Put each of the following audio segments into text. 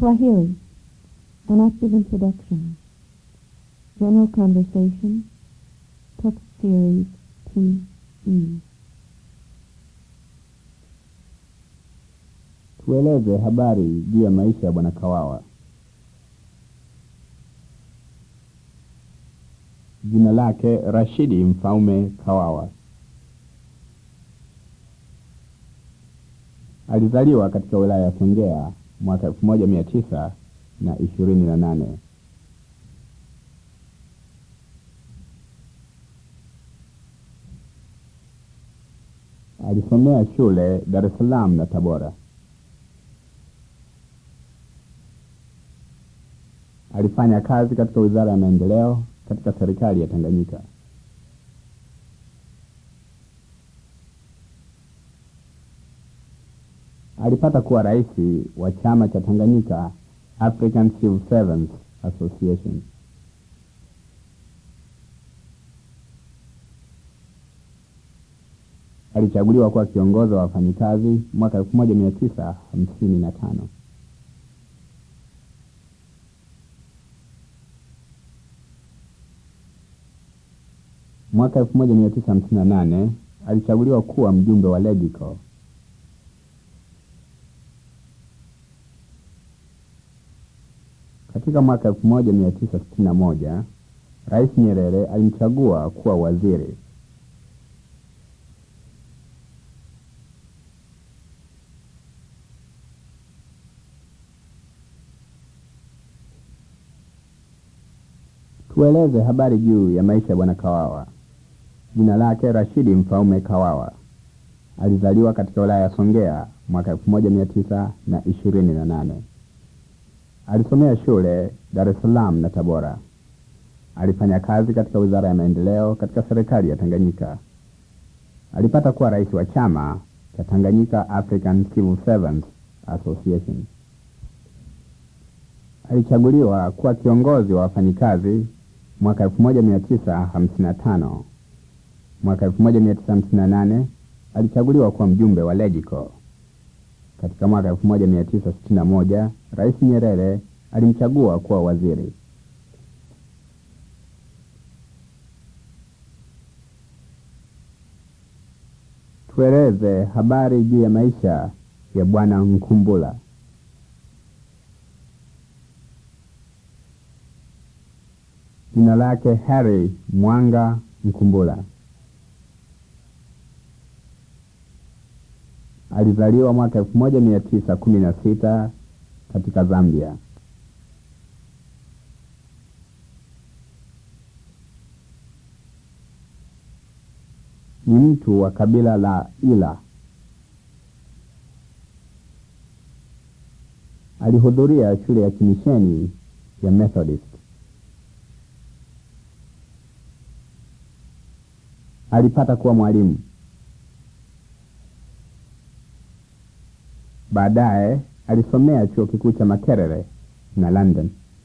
Swahili. An active introduction. General conversation. Text series T.E. Tueleze habari juu ya maisha ya Bwana Kawawa. Jina lake Rashidi Mfaume Kawawa. Alizaliwa katika wilaya ya Songea mwaka elfu moja mia tisa na ishirini na nane. Alisomea shule Dar es Salaam na Tabora. Alifanya kazi katika Wizara ya Maendeleo katika serikali ya Tanganyika. Alipata kuwa rais wa chama cha Tanganyika African Civil Servants Association. Alichaguliwa kuwa kiongozi wa wafanyikazi mwaka elfu moja mia tisa hamsini na tano. Mwaka elfu moja mia tisa hamsini na nane alichaguliwa kuwa mjumbe wa LEGICO. Katika mwaka elfu moja mia tisa sitini na moja Rais Nyerere alimchagua kuwa waziri. Tueleze habari juu ya maisha ya Bwana Kawawa. Jina lake Rashidi Mfaume Kawawa. Alizaliwa katika wilaya ya Songea mwaka elfu moja mia tisa na ishirini na nane. Alisomea shule Dar es Salaam na Tabora. Alifanya kazi katika Wizara ya Maendeleo katika serikali ya Tanganyika. Alipata kuwa rais wa chama cha Tanganyika African Civil Servants Association. Alichaguliwa kuwa kiongozi wa wafanyikazi mwaka 1955. Mwaka 1958 alichaguliwa kuwa mjumbe wa LEGICO. Katika mwaka 1961 Rais Nyerere alimchagua kuwa waziri. Tueleze habari juu ya maisha ya Bwana Nkumbula. Jina lake Harry Mwanga Nkumbula. Alizaliwa mwaka elfu moja mia tisa kumi na sita katika Zambia. Ni mtu wa kabila la Ila. Alihudhuria shule ya kimisheni ya Methodist. Alipata kuwa mwalimu. Baadaye alisomea chuo kikuu cha Makerere na London.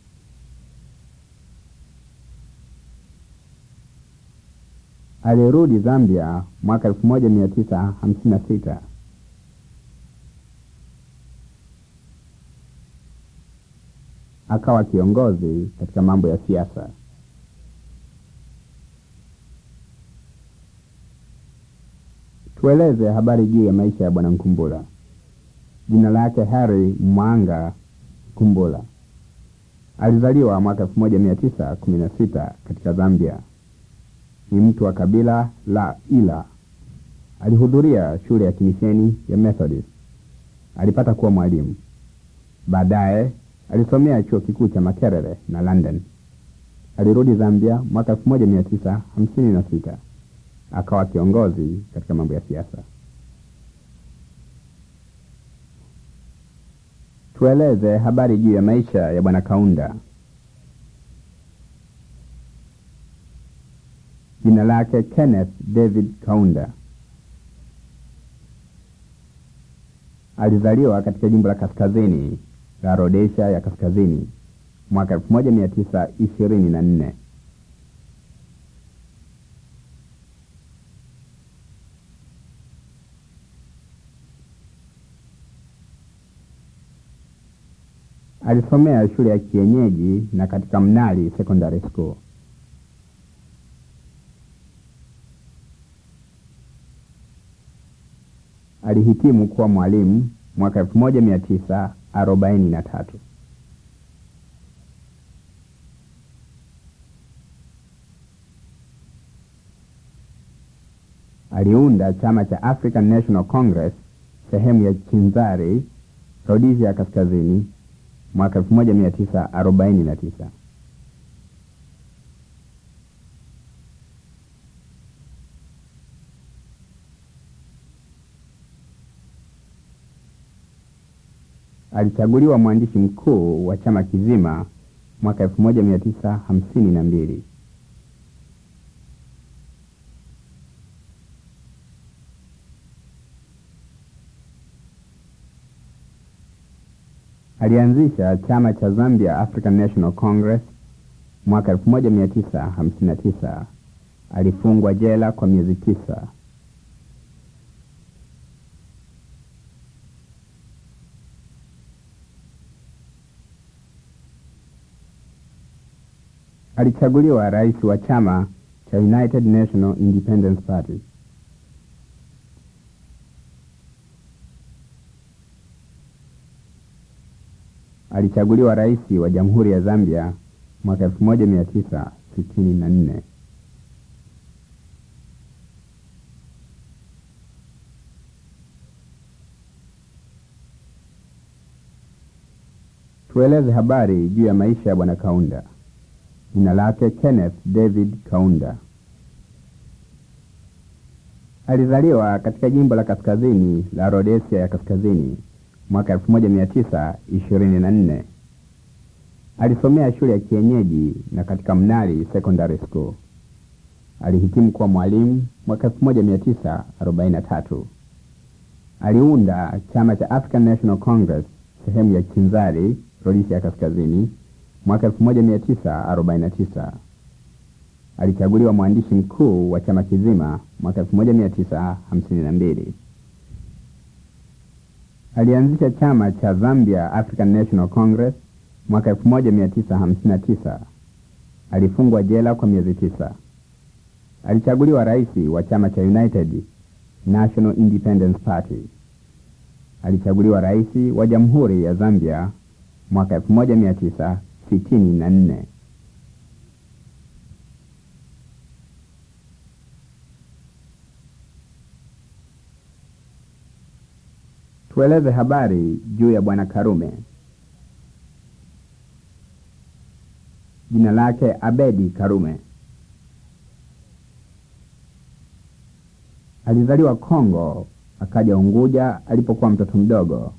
Alirudi Zambia mwaka 1956. Akawa kiongozi katika mambo ya siasa. Tueleze habari juu ya maisha ya Bwana Nkumbula. Jina lake Harry Mwanga Kumbula. Alizaliwa mwaka 1916 katika Zambia. Ni mtu wa kabila la Ila. Alihudhuria shule ya kimisheni ya Methodist. Alipata kuwa mwalimu. Baadaye alisomea chuo kikuu cha Makerere na London. Alirudi Zambia mwaka 1956 akawa kiongozi katika mambo ya siasa. Tueleze habari juu ya maisha ya Bwana Kaunda. Jina lake Kenneth David Kaunda. Alizaliwa katika jimbo la kaskazini la Rhodesia ya kaskazini mwaka 1924. Alisomea shule ya kienyeji na katika Mnali Secondary School. Alihitimu kuwa mwalimu mwaka 1943. Aliunda chama cha African National Congress sehemu ya Chinzari, Rhodesia ya Kaskazini mwaka 1949. Alichaguliwa mwandishi mkuu wa chama kizima mwaka 1952. Alianzisha chama cha Zambia African National Congress mwaka 1959. Alifungwa jela kwa miezi tisa. Alichaguliwa rais wa chama cha United National Independence Party. Alichaguliwa rais wa Jamhuri ya Zambia mwaka 1964. Tueleze habari juu ya maisha ya Bwana Kaunda. Jina lake Kenneth David Kaunda. Alizaliwa katika jimbo la kaskazini la Rhodesia ya Kaskazini mwaka 1924. Alisomea shule ya kienyeji na katika Mnali Secondary School. Alihitimu kuwa mwalimu mwaka 1943. Aliunda chama cha African National Congress sehemu ya Chinzari, Rhodesia ya Kaskazini mwaka 1949. Alichaguliwa mwandishi mkuu wa chama kizima mwaka 1952. Alianzisha chama cha Zambia African National Congress mwaka 1959. Alifungwa jela kwa miezi tisa. Alichaguliwa rais wa chama cha United National Independence Party. Alichaguliwa rais wa Jamhuri ya Zambia mwaka 1964. Tueleze habari juu ya Bwana Karume. Jina lake Abedi Karume. Alizaliwa Kongo, akaja Unguja alipokuwa mtoto mdogo.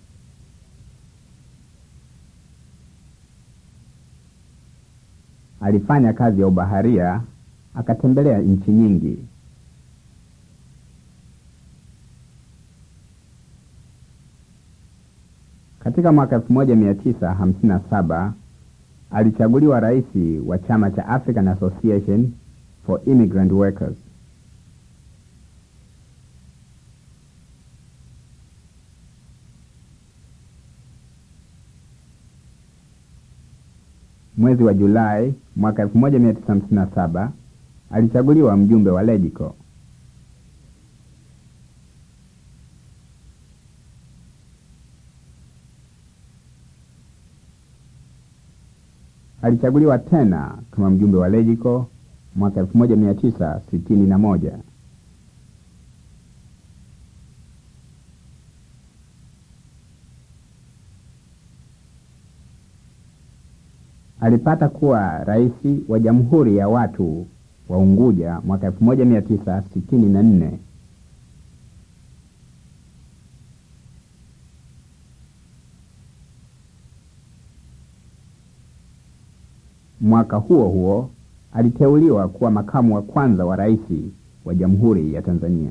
Alifanya kazi ya ubaharia, akatembelea nchi nyingi. Katika mwaka 1957 alichaguliwa rais wa chama cha African Association for Immigrant Workers. Mwezi wa Julai mwaka 1957 alichaguliwa mjumbe wa Legico. Alichaguliwa tena kama mjumbe wa Legico mwaka 1961. Alipata kuwa rais wa Jamhuri ya Watu wa Unguja mwaka 1964. Mwaka huo huo aliteuliwa kuwa makamu wa kwanza wa rais wa Jamhuri ya Tanzania.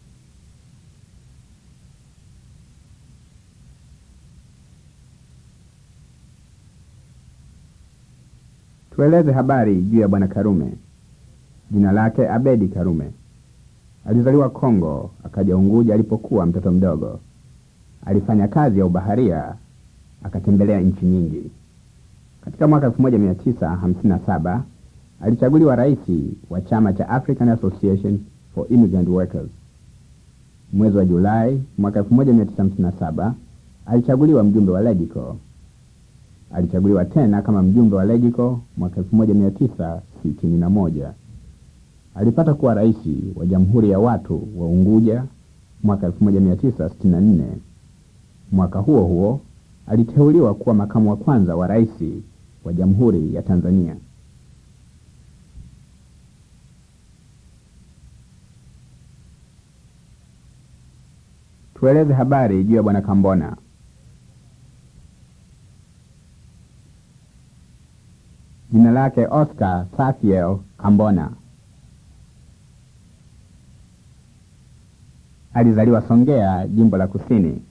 Tueleze habari juu ya Bwana Karume. Jina lake Abedi Karume. Alizaliwa Kongo, akaja Unguja alipokuwa mtoto mdogo. Alifanya kazi ya ubaharia, akatembelea nchi nyingi. Katika mwaka 1957 alichaguliwa rais wa chama cha African Association for Immigrant Workers. Mwezi wa Julai mwaka 1957 alichaguliwa mjumbe wa LEGICO. Alichaguliwa tena kama mjumbe wa LEGICO mwaka 1961. Alipata kuwa rais wa Jamhuri ya Watu wa Unguja mwaka 1964. Mwaka huo huo aliteuliwa kuwa makamu wa kwanza wa rais wa Jamhuri ya Tanzania. Tueleze habari juu ya Bwana Kambona. Jina lake Oscar Safiel Kambona. Alizaliwa Songea, jimbo la Kusini.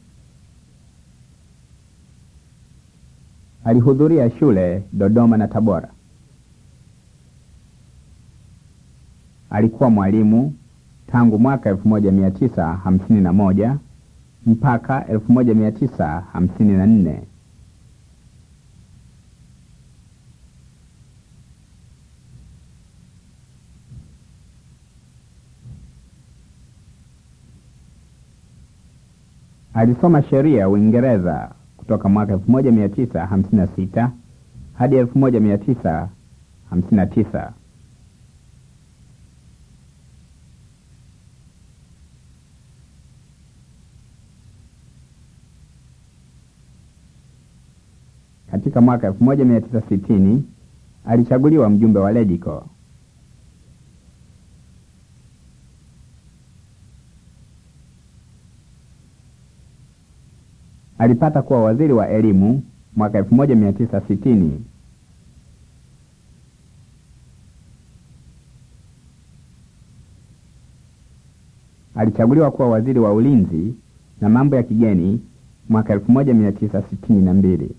Alihudhuria shule Dodoma na Tabora. Alikuwa mwalimu tangu mwaka 1951 mpaka 1954. Alisoma sheria Uingereza kutoka mwaka 1956 hadi 1959. Katika mwaka 1960 alichaguliwa mjumbe wa LEGICO. Alipata kuwa waziri wa elimu mwaka 1960. Alichaguliwa kuwa waziri wa ulinzi na mambo ya kigeni mwaka 1962.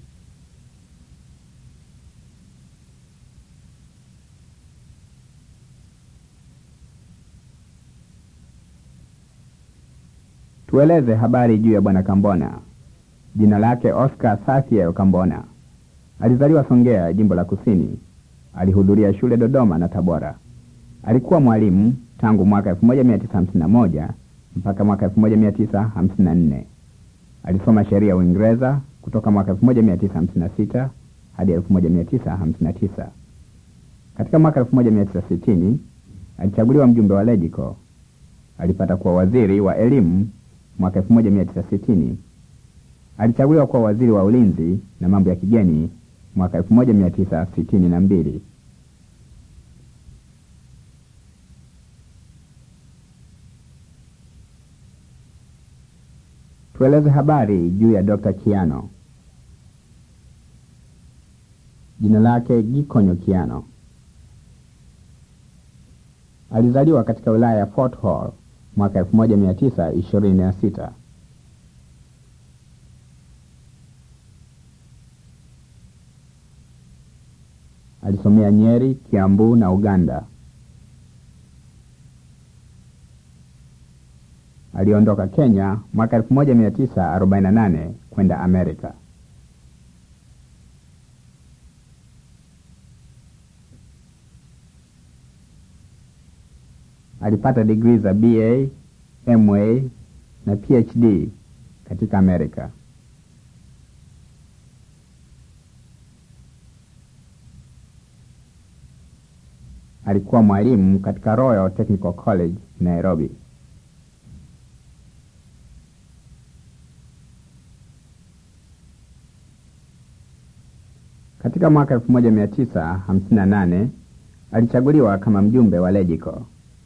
Tueleze habari juu ya Bwana Kambona. Jina lake Oscar Safiel Kambona. Alizaliwa Songea, jimbo la Kusini. Alihudhuria shule Dodoma na Tabora. Alikuwa mwalimu tangu mwaka 1951 mpaka mwaka 1954. Alisoma sheria Uingereza kutoka mwaka 1956 hadi 1959. Katika mwaka 1960 alichaguliwa mjumbe wa LEGICO. Alipata kuwa waziri wa elimu mwaka 1960. Alichaguliwa kuwa waziri wa ulinzi na mambo ya kigeni mwaka 1962. Tueleze habari juu ya Dr. Kiano. Jina lake Gikonyo Kiano. Alizaliwa katika wilaya ya Fort Hall mwaka 1926. Alisomea Nyeri, Kiambu na Uganda. Aliondoka Kenya mwaka 1948 kwenda Amerika. Alipata digrii za BA, MA na PhD katika Amerika. Alikuwa mwalimu katika Royal Technical College Nairobi. Katika mwaka 1958 alichaguliwa kama mjumbe wa LEGICO.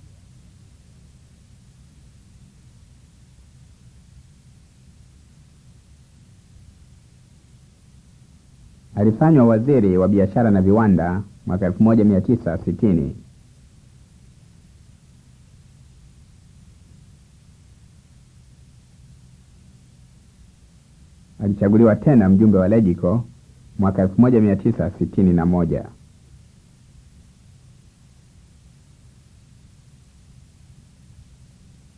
Alifanywa waziri wa biashara na viwanda mwaka 1960. Alichaguliwa tena mjumbe wa LEGICO mwaka 1961.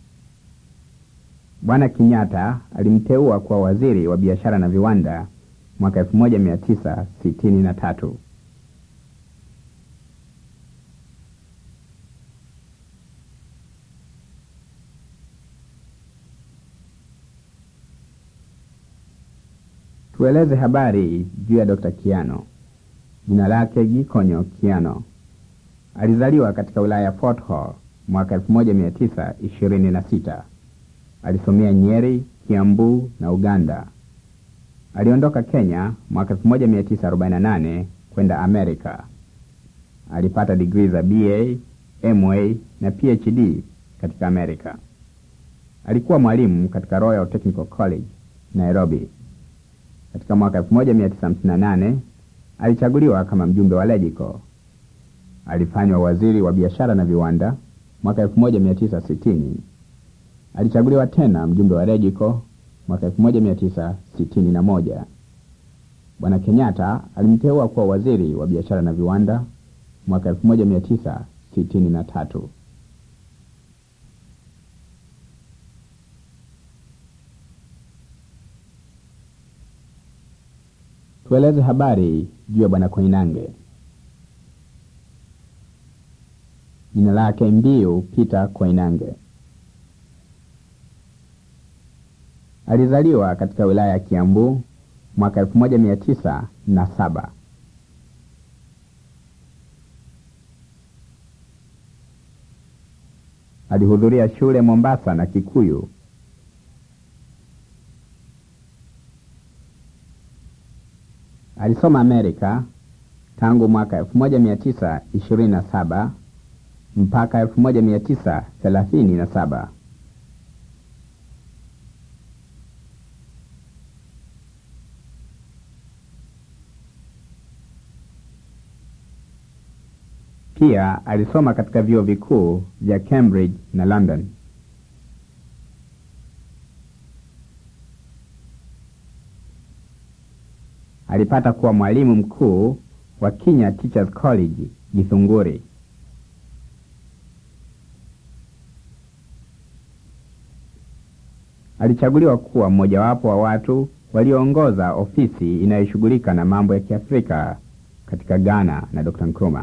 Bwana Kenyatta alimteua kuwa waziri wa biashara na viwanda mwaka 1963. Tueleze habari juu ya Dr. Kiano. Jina lake Gikonyo Kiano. Alizaliwa katika wilaya ya Fort Hall mwaka 1926. Alisomea Nyeri, Kiambu na Uganda. Aliondoka Kenya mwaka 1948 kwenda Amerika. Alipata digrii za BA, MA na PhD katika Amerika. Alikuwa mwalimu katika Royal Technical College, Nairobi. Katika mwaka 1958 alichaguliwa kama mjumbe wa LEGICO. Alifanywa waziri wa biashara na viwanda mwaka 1960. Alichaguliwa tena mjumbe wa LEGICO mwaka 1961. Bwana Kenyatta alimteua kuwa waziri wa biashara na viwanda mwaka 1963. Tueleze habari juu ya Bwana Koinange. Jina lake Mbiu Peter Koinange. Alizaliwa katika wilaya ya Kiambu mwaka 1907. Alihudhuria shule Mombasa na Kikuyu. Alisoma Amerika tangu mwaka 1927 mpaka 1937. Pia alisoma katika vyuo vikuu vya Cambridge na London. Alipata kuwa mwalimu mkuu wa Kenya Teachers College Githunguri. Alichaguliwa kuwa mmojawapo wa watu walioongoza ofisi inayoshughulika na mambo ya Kiafrika katika Ghana na Dr. Nkrumah.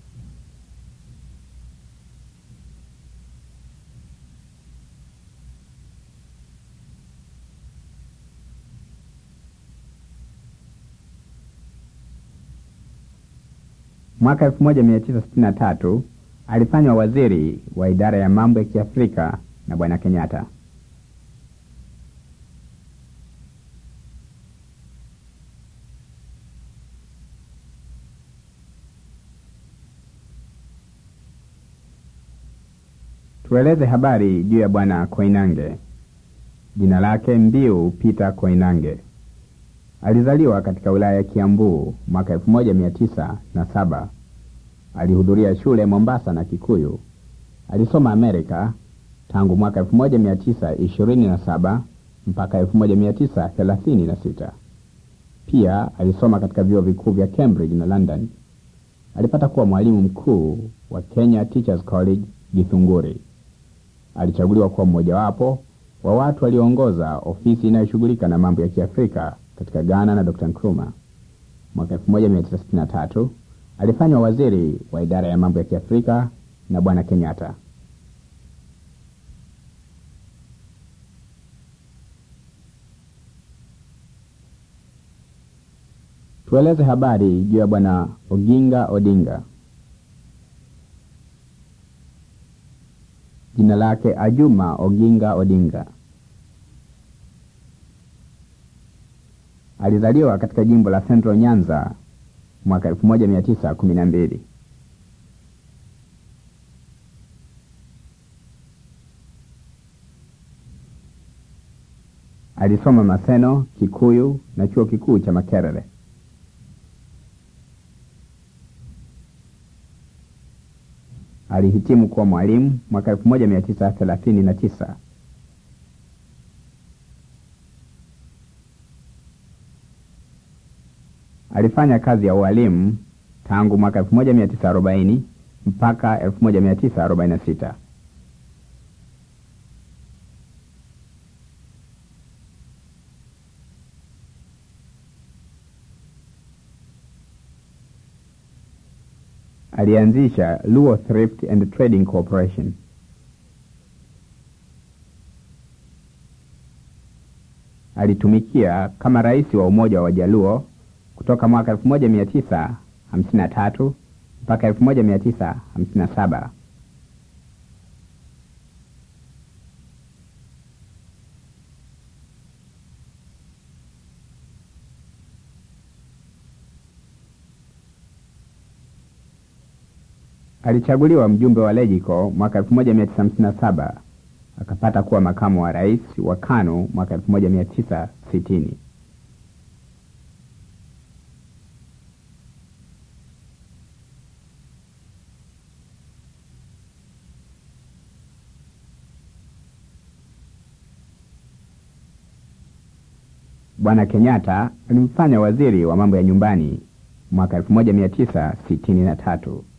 Mwaka 1963 alifanywa waziri wa idara ya mambo ya Kiafrika na Bwana Kenyatta. Tueleze habari juu ya Bwana Koinange. Jina lake Mbiu Peter Koinange. Alizaliwa katika wilaya ya Kiambu mwaka 1907. Alihudhuria shule Mombasa na Kikuyu. Alisoma Amerika tangu mwaka 1927 mpaka 1936. Pia alisoma katika vyuo vikuu vya Cambridge na London. Alipata kuwa mwalimu mkuu wa Kenya Teachers College Githunguri. Alichaguliwa kuwa mmojawapo wa watu walioongoza ofisi inayoshughulika na mambo ya Kiafrika katika Ghana na Dr. Nkrumah. Mwaka 1963 alifanywa waziri wa idara ya mambo ya Kiafrika na Bwana Kenyatta. Tueleze habari juu ya Bwana Oginga Odinga. Jina lake Ajuma Oginga Odinga. Alizaliwa katika jimbo la Central Nyanza mwaka 1912. Alisoma Maseno, Kikuyu na chuo kikuu cha Makerere. Alihitimu kuwa mwalimu mwaka 1939. Alifanya kazi ya ualimu tangu mwaka 1940 mpaka 1946. alianzisha Luo Thrift and Trading Corporation. Alitumikia kama rais wa Umoja wa Wajaluo kutoka mwaka 1953 mpaka 1957. Alichaguliwa mjumbe wa Legico mwaka 1957 akapata kuwa makamu wa rais wa KANU mwaka 1960. Bwana Kenyatta alimfanya waziri wa mambo ya nyumbani mwaka 1963.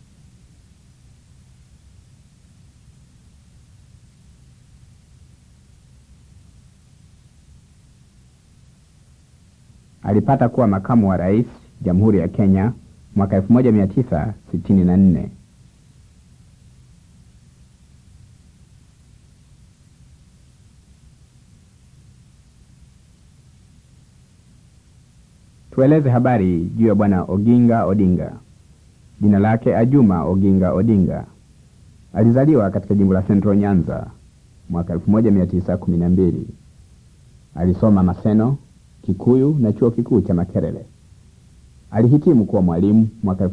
Alipata kuwa makamu wa rais Jamhuri ya Kenya mwaka 1964. Tueleze habari juu ya bwana Oginga Odinga. Jina lake Ajuma Oginga Odinga. Alizaliwa katika jimbo la Central Nyanza mwaka 1912. Alisoma Maseno, Kikuyu na chuo kikuu cha Makerere. Alihitimu kuwa mwalimu mwaka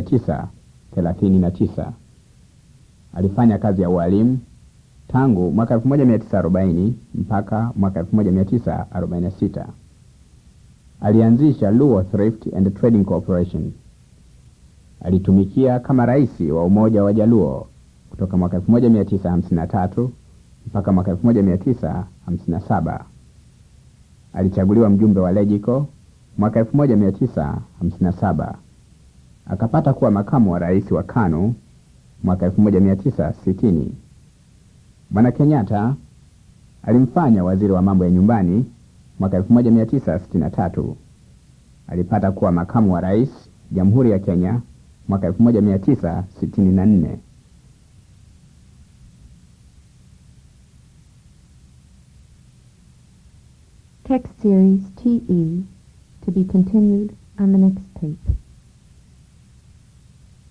1939. Alifanya kazi ya ualimu tangu mwaka 1940 mpaka mwaka 1946. Alianzisha Luo Thrift and Trading Corporation. Alitumikia kama rais wa Umoja wa Jaluo kutoka mwaka 1953 mpaka mwaka 1957. Alichaguliwa mjumbe wa Legico mwaka 1957. Akapata kuwa makamu wa rais wa KANU mwaka 1960. Bwana Kenyatta alimfanya waziri wa mambo ya nyumbani mwaka 1963. Alipata kuwa makamu wa rais Jamhuri ya Kenya mwaka 1964. Text series TE to be continued on the next tape.